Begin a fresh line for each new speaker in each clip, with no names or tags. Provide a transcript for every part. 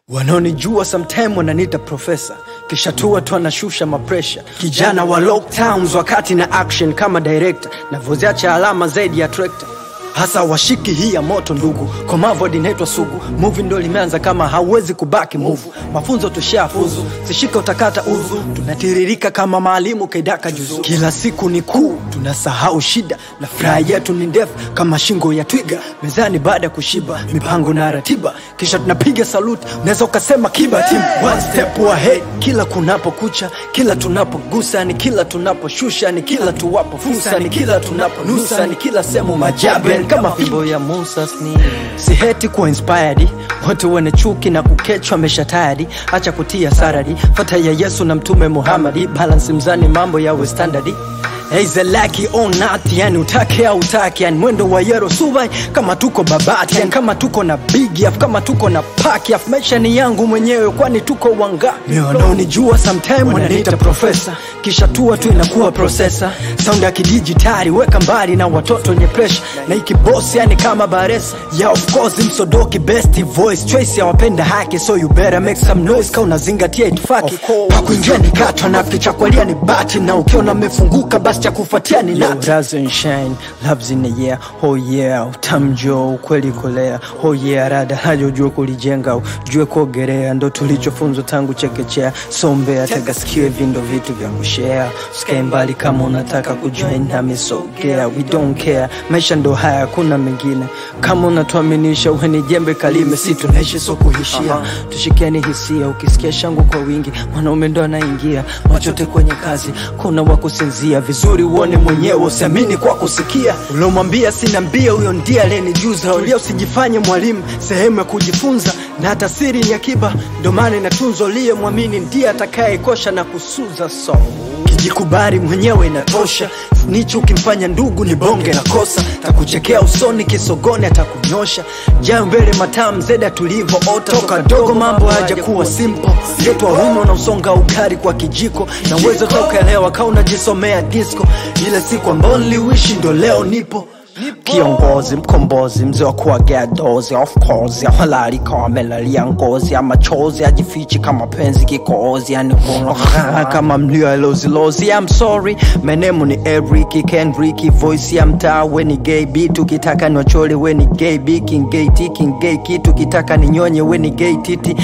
Wanaonijua sometime wananiita profesa, kisha tu watu wanashusha mapresha. Kijana wa lockdowns wakati na action kama director, navyoziacha alama zaidi ya trekta hasa washiki hii ya moto ndugu, komavod inaitwa sugu. Movie ndo limeanza kama hauwezi kubaki move, mafunzo tushafuzu, sishika utakata uzu, tunatiririka kama maalimu kaidaka juzu. Kila siku ni kuu, tunasahau shida na furaha yetu ni ndefu kama shingo ya twiga. Mezani baada ya kushiba, mipango na ratiba, kisha tunapiga saluti, unaweza ukasema kiba team one step ahead. Kila kunapokucha, kila tunapogusa, ni kila tunaposhusha, ni kila tuwapo fursa, ni kila tunaponusa, ni kila sehemu majabe kama fimbo ya Musa sni siheti kuwa inspired watu wenye chuki na kukechwa mesha tayari acha kutia saradi fata ya Yesu na mtume Muhammadi balance mzani mambo yawe standardi Eizelaki or not, yani utake au utake, yani mwendo wa yero subai kama tuko babati, yani kama tuko na big af, kama tuko na pack af, maisha ni yangu mwenyewe, kwani tuko wangapi? Wanaonijua sometime wananiita profesa, kisha tua tu inakuwa processor, sound ya kidijitali, weka mbali na watoto wenye pressure, na iki boss yani kama baresa, yeah of course msodoki best voice choice ya wapenda haki, so you better make some noise, ka unazingatia itifaki, pa kuingia ni katwa na ficha kwalia ni bati, na ukiona amefunguka basi cha kufuatia ni nati. Rise and shine, loves in the air, oh yeah, utamjo ukweli kolea, oh yeah, rada haja ujue kulijenga, ujue kuogelea, ndo tulichofunzwa tangu chekechea, sombea tega sikio, hivi ndo vitu vya kushare, usikae mbali kama unataka kujoin nami, sogea, we don't care, maisha ndo haya, kuna mengine, kama unatuaminisha uwe ni jembe kalime, si tunaishi so kuhishia, tushikiani hisia, ukisikia shangwe kwa wingi, mwanaume ndo anaingia, machote kwenye kazi, kuna wakusinzia vizuri uone mwenyewe usiamini kwa kusikia uliomwambia sina mbia huyo ndiye aliyenijuza ulia usijifanye mwalimu sehemu ya kujifunza na hata siri ni akiba ndo maana inatunzwa uliye mwamini ndiye atakayekosha na kusuza so kijikubali mwenyewe inatosha nicho ukimfanya ndugu ni bonge la kosa takuchekea usoni kisogoni atakunyosha jayo mbele matamu zeda tulivyoota toka dogo mambo hajakuwa simple yetu waume unausonga ugari kwa kijiko na uwezo tokaelewa ka unajisomea disco ile siku ambao niliwishi ndo leo nipo kiongozi mkombozi mzee wa kuagea dozi of course ya halali kama melali ya ngozi ya machozi ajifichi kama penzi kikozi yani kuna kama mlio ya lozi lozi I'm sorry menemu ni Eric Kendrick voice ya mtaa we ni gay beat ukitaka ni wachole we ni gay beat king gay t king gay kitu ukitaka ni nyonye we ni gay titi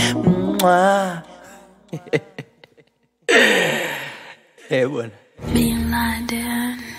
Mwah. eh bwana
Bin Laden.